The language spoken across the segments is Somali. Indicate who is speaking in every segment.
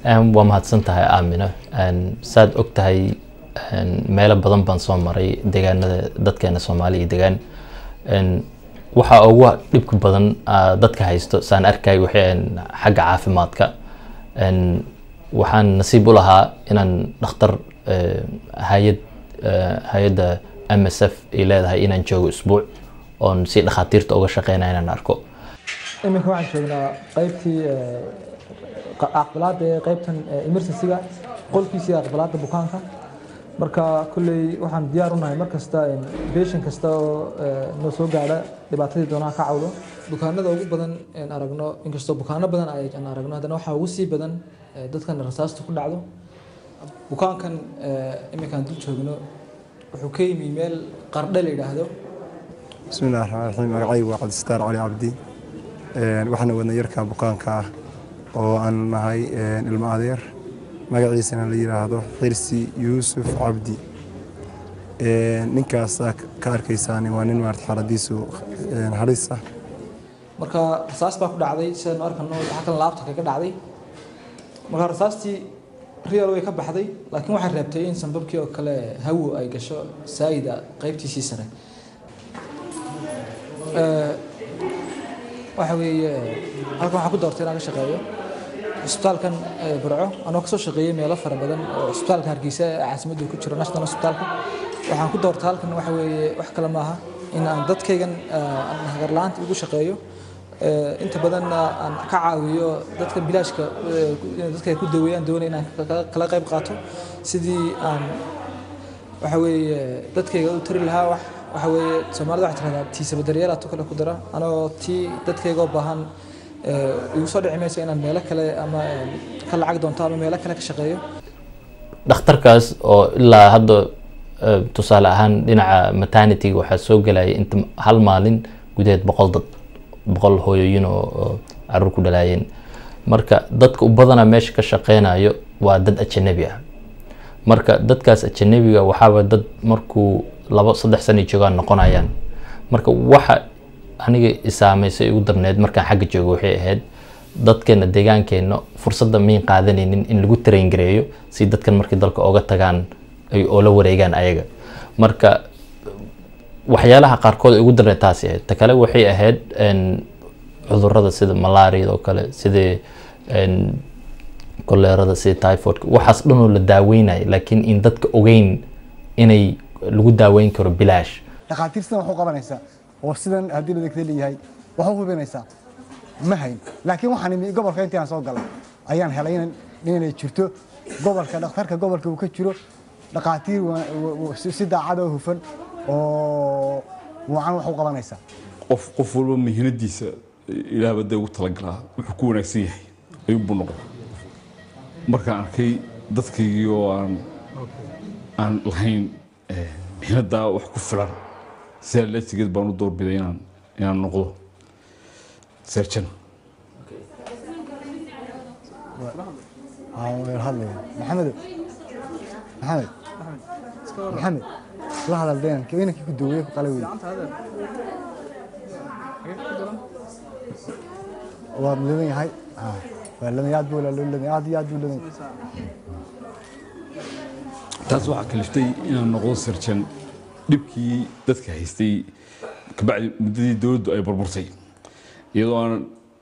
Speaker 1: waa mahadsan tahay aamina saad og tahay meelo badan baan soo maray deegaanada dadkeena soomaaliya degaan waxaa ugu dhibka badan dadka haysto saan arkay waxay xagga caafimaadka waxaan nasiib u lahaa inaan dhakhtar hay-ad hay-adda m s f ay leedahay inaan joogo isbuuc oon si dhakhaatiirta uga shaqeynaya inaan arko
Speaker 2: iminka waxaan joognaa qaybtii aqbalaada ee qaybtan emergencyga qolkiisii aqbalaada bukaanka marka kolley waxaan diyaar u nahay mar kasta beeshan kasta oo noo soo gaadha dhibaatadii doonaha ka cawdo bukaanada ugu badan een aragno inkastoo bukaano badan aan aragno haddana waxaa ugu sii badan dadkan rasaasta ku dhacdo bukaankan iminkaan dul joogno wuxuu ka yimi meel qardhe la yidhaahdo
Speaker 3: بسم الله الرحمن الرحيم magacaygu waa cabdistaar cali cabdi waxaana wadna yarka bukaanka ah oo aan nahay ilmo adeer magaciisana la yiraahdo xirsi yuusuf cabdi ninkaasaa ka arkaysaan waa nin maarata xaaladiisu halis ah
Speaker 2: marka rasaas baa ku dhacday sidaynu arkano waxaa kan laabta kaga dhacday marka rasaastii real way ka baxday laakiin waxay reebtay in sanbabkii oo kale hawo ay gasho saayida qaybtiisii sare waxa weeye halkan waxaan ku doortay inaan ka shaqeeyo cisbitaalkan burco anoo kasoo shaqeeyey meelo fara badan oo cisbitaalka hargeysa ee caasimadda ku jiro national hospitaalka waxaan ku doortay halkan waxa weeye wax kale maaha in aan dadkaygan aan hagarla-aanta ugu shaqeeyo inta badanna aan ka caawiyo dadka bilaashka dadka ay ku daweeyaan doonaya inaan kala qayb qaato sidii aan waxa weeye dadkayga u tari lahaa wax waxa weeye soomaalida waxay tirahdaa tiisaba daryeelaa tu kale ku dara anoo tii dadkaygoo baahan igu soo dhici mayso inaan meelo kale ama ka lacag doonto ama meelo kale ka shaqeeyo
Speaker 1: dhakhtarkaas oo ilaa hadda tusaale ahaan dhinaca maternityga waxaa soo gelaya inta hal maalin gudaheed boqol dad boqol hooyooyin oo caruur ku dhalaayeen marka dadka u badana meesha ka shaqeynayo waa dad ajanabi ah marka dadkaas ajanabiga waxaaba dad markuu labo saddex sana joogaan noqonayaan marka waxa aniga isaameysay ugu darneed markaan xagga joogo waxay ahayd dadkeena deegaankeena fursadda mayn qaadanaynin in lagu traingareeyo si dadkan markay dalka oga tagaan ay oo la wareegaan ayaga marka waxyaalaha qaarkood ay ugu darneed taasi ahayd ta kale waxay ahayd cudurada sida malaariyada oo kale sidii koleerada sida typhoidka waxaas dhanoo la daaweynaya laakiin in dadka ogeyn inay lagu daaweyn karo bilaash
Speaker 4: dhakhaatiir sidan wax u qabanaysa oo sidan haddii ladegta leeyahay wax u hubinaysaa ma hayn laakiin waxaan imi gobolka intii aan soo galay ayaan helay inay jirto gobolka dhakhtarka gobolka uu ka jiro dhakhaatiir si daacad oo hufan oo wacan wax u qabanaysa
Speaker 5: qof qof walba mihinadiisa ilaah badda ugu talagalaa wuxuu ku wanaagsan yahay ayuunbuu noqda markaan arkay dadkaygii oo aan aan lahayn mihnadaa wax ku filan sidaa leetigeed baan u doorbiday inaan inaan noqdo serjan
Speaker 4: hadlaya maxamed maxamed maxamed la hadal deenanka inankii ku daweeye ku qalay wey waad ledan yahay waa ledan aad buu ledan aad iyo aad buu ledan
Speaker 5: taas waxaa kaliftay inaan noqdo serjan dhibkii dadka haystay kabacdi muddadii dowladdu ay burburtay iyadoo aan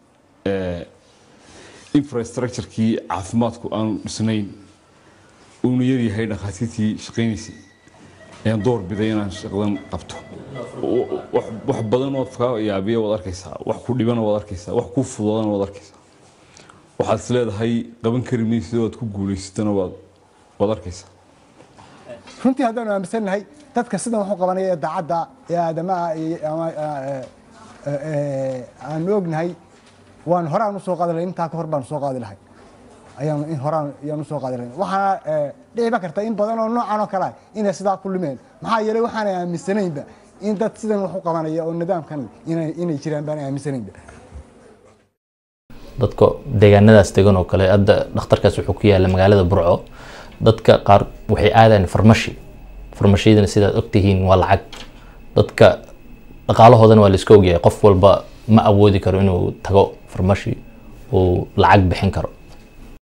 Speaker 5: infrastructurekii caafimaadku aanu dhisnayn uuna yaryahay dhakhaatiirtii shaqaynaysay ayaan door biday inaan shaqadan qabto wax badan oo kaa yaabiya waad arkaysaa wax ku dhibana waad arkaysaa wax ku fudoodana waad arkaysaa waxaad is leedahay qaban kari maysid oo aad ku guulaysatana waad waad arkaysaa
Speaker 4: runtii haddaanu aaminsannahay dadka sidan wax u qabanaya ee daacadda ee aadamaha ama aanu ognahay waan horaan usoo qaadi lahay intaa ka hor baanu soo qaadi lahay ayaanu in horaan ayaanu usoo qaadi lahay waxaana dhiciba karta in badan oo noocan oo kale ah inay sidaa ku lumeen maxaa yeelay waxaanay aaminsanaynba in dad sidan wax u qabanaya oo nidaamkan inay inay jiraan baanay aaminsanaynba
Speaker 1: dadka deegaanadaas degan oo kale hadda dhakhtarkaas wuxuu ku yaala magaalada burco dadka qaar waxay aadaan farmashi farmashiyadana sidaad ogtihiin waa lacag dadka dhaqaalahoodana waa la iska ogyahay qof walba ma awoodi karo inuu tago farmashi uu lacag bixin karo